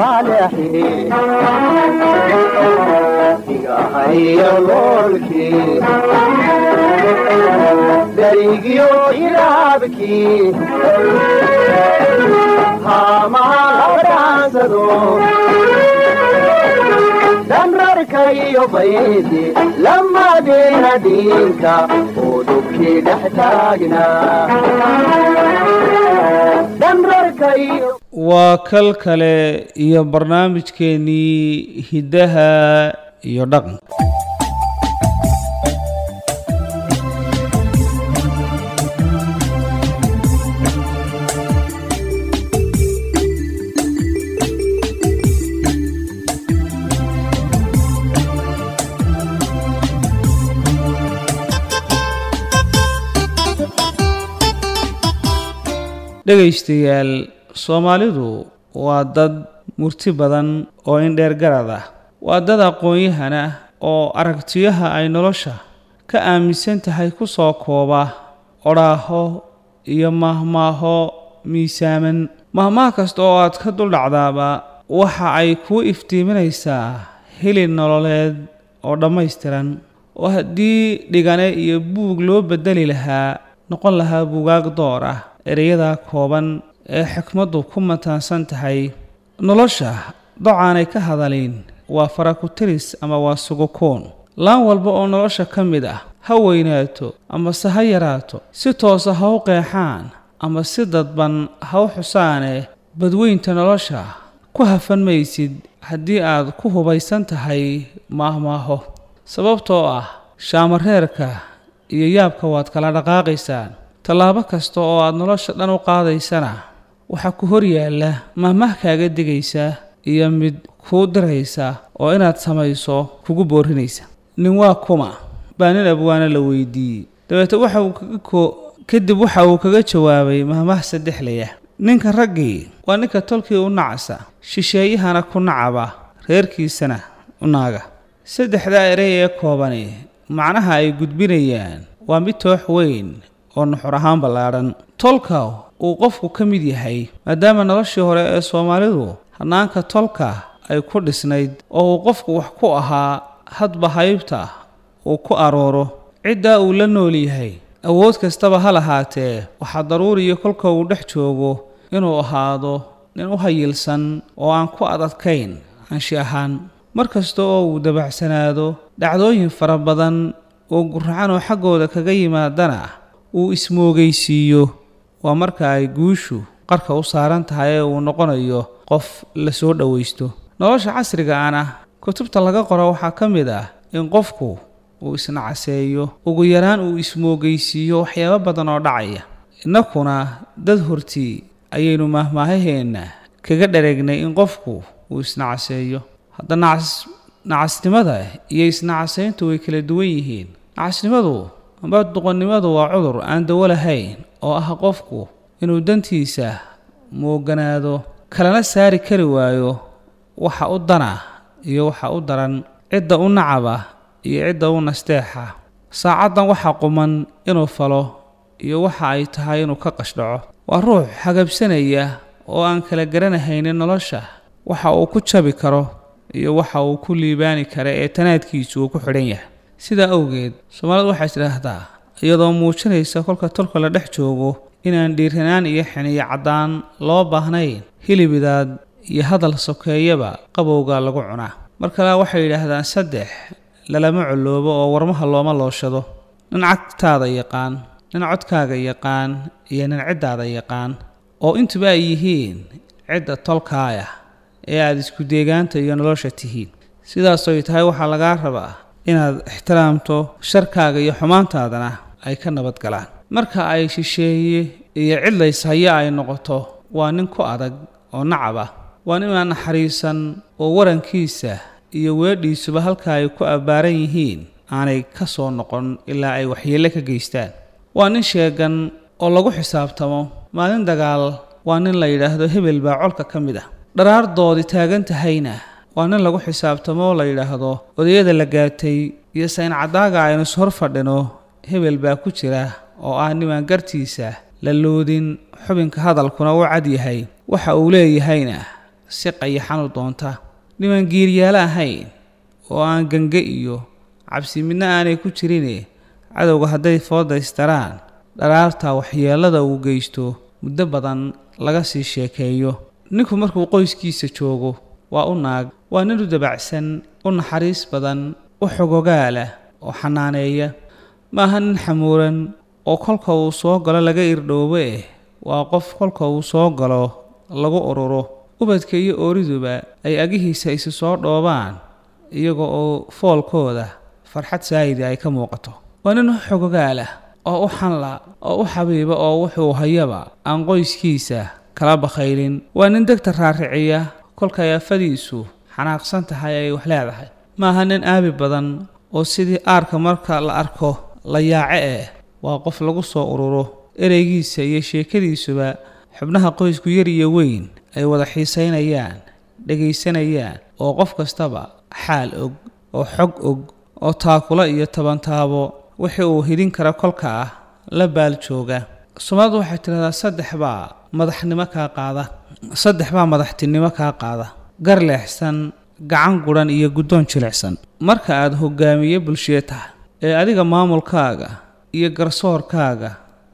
maleexi igahaya loolkii darigiyo ilaabkii haamaha labdhaansado dhanrarka iyo baydi lamadeena dhiinka oo dhubkii dhex taagnaa dhanrarka iyo waa kal kale iyo barnaamijkeennii hiddaha iyo dhaqanka dhegaystayaal soomaalidu waa dad murti badan oo indheer garad ah waa dad aqoon-yahan ah oo aragtiyaha ay nolosha ka aaminsan tahay ku soo kooba odhaaho iyo mahmaaho miisaaman mahmaah kasta oo aad ka duldhacdaaba waxa ay kuu iftiiminaysaa hilid nololeed oo dhammaystiran oo haddii dhigane iyo buug loo beddeli lahaa noqon lahaa buugaag door ah ereyada kooban ee xikmaddu ku mataansan tahay nolosha docaanay ka hadalin waa farakutiris ama waa sugukoon laan walba oo nolosha ka mid ah ha weynaato amase ha yaraato si toosa ha u qeexaan ama si dadban ha u xusaane badweynta nolosha ku hafan maysid haddii aad ku hubaysan tahay maahmaaho sababtoo ah shaamareerka iyo yaabka waad kala dhaqaaqaysaan tallaabo kasta oo aad nolosha dhan u qaadaysana waxaa ku hor yaalla mahmah kaaga digaysa iyo mid kuu diraysa oo inaad samayso kugu boorinaysa nin waa kuma baa nin abwaana la weydiiyey dabeete waxa uu kaga ko kadib waxa uu kaga jawaabay mahmah saddexlaya ninka raggii waa ninka tolkii u nacsa shisheeyahana ku nacaba reerkiisana u naaga saddexdaa erey ee koobani macnaha ay gudbinayaan waa mid toox weyn oo nuxur ahaan ballaadhan tolka uu qofku ka mid yahay maadaama noloshii hore ee soomaalidu hannaanka tolka ay ku dhisnayd oo uu qofku wax ku ahaa hadba haybta uu ku arooro ciddaa uu la nool yahay awood kastaba ha lahaatee waxaa daruuriya kolka uu dhex joogo inuu ahaado nin u hayilsan oo aan ku adadkayn anshi ahaan mar kasta oo uu dabacsanaado dhacdooyin fara badan oo guracan oo xaggooda kaga yimaadana uu ismoogaysiiyo waa marka ay guushu qarka u saaran tahay ee uu noqonayo qof la soo dhowaysto nolosha casriga ana kutubta laga qoro waxaa ka mid ah in qofku uu isnacaseeyo ugu yaraan uu ismoogaysiiyo waxyaabo badan oo dhacaya innakuna dad hortii ayaynu maahmaahaheenna kaga dhareegnay in qofku uu isnacaseeyo hadda nacas nacasnimada iyo isnacasayntu way kala duwan yihiin nacasnimadu amba duqonnimadu waa cudur aan dawo lahayn oo ah qofku inuu dantiisa mooganaado kalana saari kari waayo waxa u dana iyo waxa u daran cidda u nacaba iyo cidda u nasteexa saacaddan waxa quman inuu falo iyo waxa ay tahay inuu ka qashdhaco waa ruux hagabsanaya oo aan kala garanahaynin nolosha waxa uu ku jabi karo iyo waxa uu ku liibaani kara ee tanaadkiisu uu ku xidhan yahay sidaa awgeed soomaalidu waxay tidhaahdaa iyadoo muujinaysa kolka tolka la dhex joogo inaan dhiiranaan iyo xiniyo caddaan loo baahnayn hilibidaad iyo hadal sokeeyaba qabowga lagu cunaa mar kale waxay yidhaahdaan saddex lalama coloobo oo warmaha looma looshado nin cagtaada yaqaan nin codkaaga yaqaan iyo nin ciddaada yaqaan oo intuba ay yihiin cidda tolkaaya ee aada isku deegaanta iyo nolosha tihiin sidaasoy tahay waxaa lagaa rabaa inaad ixtiraamto sharkaaga iyo xumaantaadana ay ka nabad galaan marka ay shisheeye iyo cidlays haya ay noqoto waa nin ku adag oo nacab ah waa nin aan naxariisan oo warankiisa iyo weedhiisuba halka ay ku abbaaran yihiin aanay ka soo noqon ilaa ay waxyeelle ka geystaan waa nin sheegan oo lagu xisaabtamo maalin dagaal waa nin la yidhaahdo hebel baa colka ka mid ah dharaardoodii taagan tahayna waa nin lagu xisaabtamo oo la yidhaahdo odayada la gaatay iyo sayn caddaaga aynu ishor fadhino hebel baa ku jira oo ah nimaan gartiisa la loodin xubinka hadalkuna u cad yahay waxa uu leeyahayna si qayaxan u doonta nimaan giiryaalo ahayn oo aan gange iyo cabsi midna aanay ku jirine cadowga hadday foodaystaraan dharaarta waxyeellada uu geysto muddo badan laga sii sheekeeyo ninku markuu qoyskiisa joogo waa u naag waa nin u dabacsan u naxariis badan u xogogaalah oo xanaaneeya maaha nin xamuuran oo kolka uu soo galo laga irdhoobo eh waa qof kolka uu soo galo lagu ururo ubadka iyo ooriduba ay agihiisa isu soo dhoobaan iyaga oo foolkooda farxad saayida ay ka muuqato waa nin u xogogaalah oo u xanla oo u xabiiba oo wuxuu hayaba aan qoyskiisa kala bakhaylin waa nin degta raariciya kolkay afadiisu xanaaqsan tahay ay wax leedahay maaha nin aabi badan oo sidii aarka marka la arko la yaace eh waa qof lagu soo ururo ereygiisa iyo sheekadiisuba xubnaha qoysku yar iyo weyn ay wada xiisaynayaan dhegaysanayaan oo qof kastaba xaal og oo xog og oo taakula iyo tabantaabo wixii uu hidhin kara kolka ah la baal jooga soomaalidu waxay tidhahdaa saddex baa madaxnimo kaa qaada saddex baa madaxtinimo kaa qaada gar leexsan gacan gudhan iyo guddoon jilicsan marka aad hogaamiye bulshee tahay ee adiga maamulkaaga iyo garsoorkaaga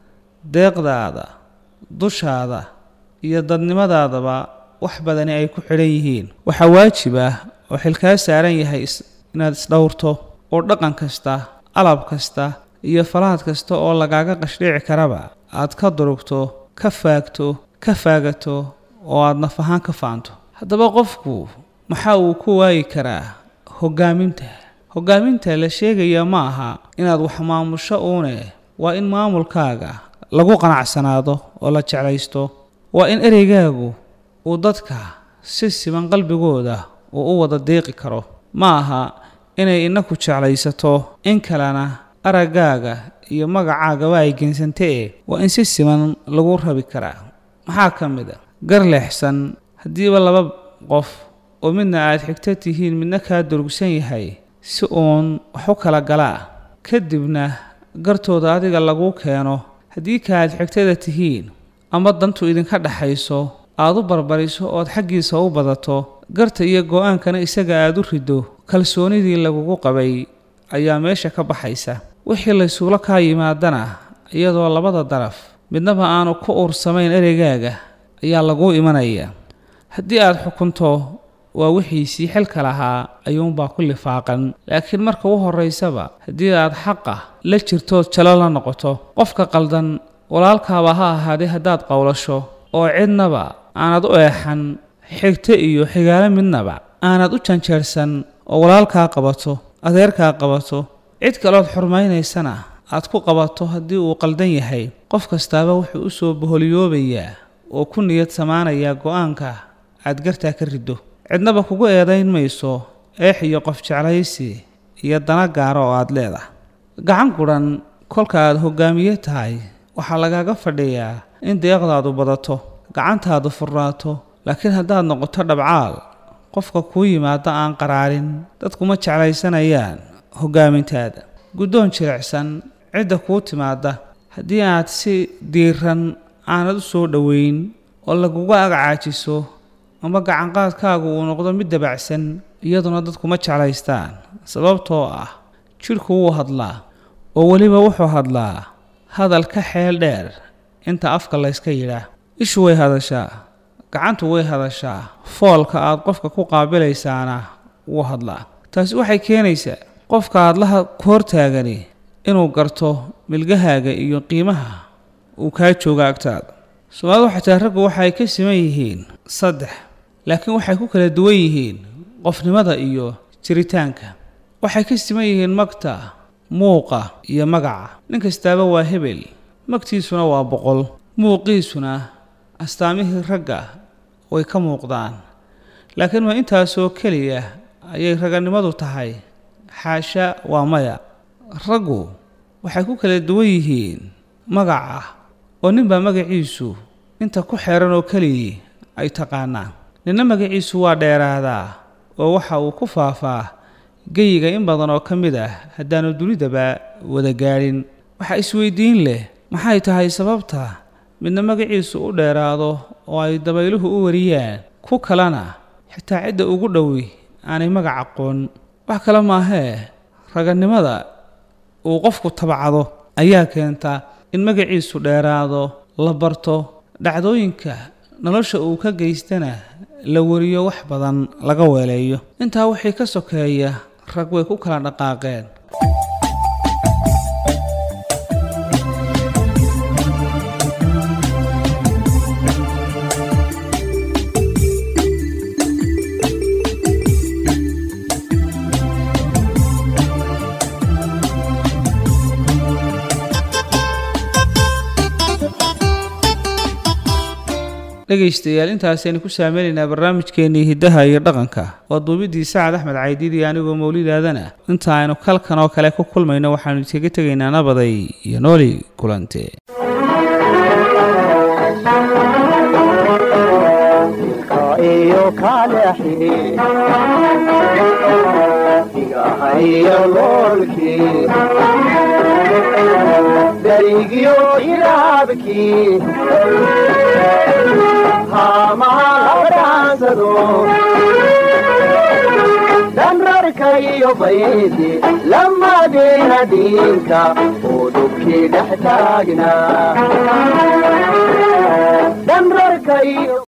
deeqdaada dushaada iyo dadnimadaadaba wax badani ay ku xidhan yihiin waxaa waajib ah oo xilkaa saaran yahay inaad isdhowrto oo dhaqan kasta alab kasta iyo falaad kasta oo lagaaga qashdhici karaba aad ka durugto ka faagto ka faagato oo aad naf ahaan ka faanto haddaba qofku maxaa uu ku waayi karaa hogaaminta hogaaminta la sheegaya ma aha inaad wax maamusho uune waa in maamulkaaga lagu qanacsanaado oo la jeclaysto waa in ereygaagu uu dadka si siman qalbigooda uu u wada deeqi karo ma aha inay inaku jeclaysato in kalena araggaaga iyo magacaagaba ay geensantee waa in si siman lagu rabi karaa maxaa ka mid a gar leexsan haddiiba laba qof oo midna aad xigto tihiin midna kaa durugsan yahay si uun wax u kala galaa kadibna gartooda adiga lagu keeno haddii ka aad xigtada tihiin ama dantu idinka dhaxayso aad u barbariso ood xaggiisa u badato garta iyo go-aankana isaga aad u riddo kalsoonidii lagugu qabay ayaa meesha ka baxaysa wixii laysuula kaa yimaadana iyadoo labada daraf midnaba aanu ku uursamayn ereygaaga ayaa laguu imanaya haddii aad xukunto waa wixiisii xilka lahaa ayuunbaa ku lifaaqan laakiin marka u horraysaba haddii aad xaqa la jirtood jalo la noqoto qofka qaldan walaalkaaba ha ahaadee haddaad qowlasho oo cidnaba aanad u eexan xigto iyo xigaalo midnaba aanad u janjeersan oo walaalkaa qabato adeerkaa qabato cid kalood xurmaynaysana aad ku qabato haddii uu qaldan yahay qof kastaaba wuxuu u soo boholiyoobayaa oo ku niyad samaanayaa go-aanka aad gartaa ka riddo cidnaba kugu eedayn mayso eex iyo qof jeclaysi iyo dana gaara oo aad leedahay gacan gudhan kolka aad hogaamiye tahay waxaa lagaaga fadhiyaa in deeqdaadu badato gacantaadu furnaato laakiin haddaad noqoto dhabcaal qofka kuu yimaado aan qaraarin dadkuma jeclaysanayaan hogaamintaada guddoon jilicsan cidda kuu timaada haddii aad si diiran aanad u soo dhoweyn oo laguga agcaajiso ama gacanqaadkaagu uu noqdo mid dabacsan iyaduna dadkuma jeclaystaan sababtoo ah jidhku wuu hadlaa oo weliba wuxuu hadlaa hadal ka xeel dheer inta afka layska yidhaah ishu way hadashaa gacantu way hadashaa foolka aad qofka ku qaabilaysaana wuu hadlaa taasi waxay keenaysaa qofka aad laha ku hortaagani inuu garto milgahaaga iyo qiimaha uu kaa jooga agtaada soomaalida xataa raggu waxay ka siman yihiin saddex laakiin waxay ku kala duwan yihiin qofnimada iyo jiritaanka waxay ka siman yihiin magta muuqa iyo magaca nin kastaaba waa hebel magtiisuna waa boqol muuqiisuna astaamihii ragga way ka muuqdaan laakiin waa intaasoo keliya ayay raganimadu tahay xaasha waa maya raggu waxay ku kala duwan yihiin magaca oo ninbaa magaciisu inta ku xeeran oo keligii ay taqaanaan ninna magaciisu waa dheeraadaa oo waxa uu ku faafaa geyiga in badan oo ka mid ah haddaanu dunidaba wada gaadhin waxaa isweydiin leh maxay tahay sababta midna magaciisu u dheeraado oo ay dabayluhu u wariyaan ku kalena xitaa cidda ugu dhowi aanay magac aqoon wax kale maahee raganimada uu qofku tabcado ayaa keenta in magaciisu dheeraado la barto dhacdooyinka nolosha uu ka geystana la wariyo wax badan laga weeleeyo intaa wixii ka sokeeya rag way ku kala dhaqaaqeen dhegaystayaal intaasaynu ku saameynaynaa barnaamijkeennii hiddaha iyo dhaqanka waa duubidii sacad axmed caydiidi anigoo mawlidaadana inta aynu kalkan oo kale ku kulmayno waxaanu iskaga tegaynaa nabaday iyo nooli kulante iyo kaleexi igahayo loolkii darigiyo ilaabkii haamaha labdhaansado danrarka iyo baydi lamadeena dhiinka oo dhubkii dhex taagnaa danrarka iyo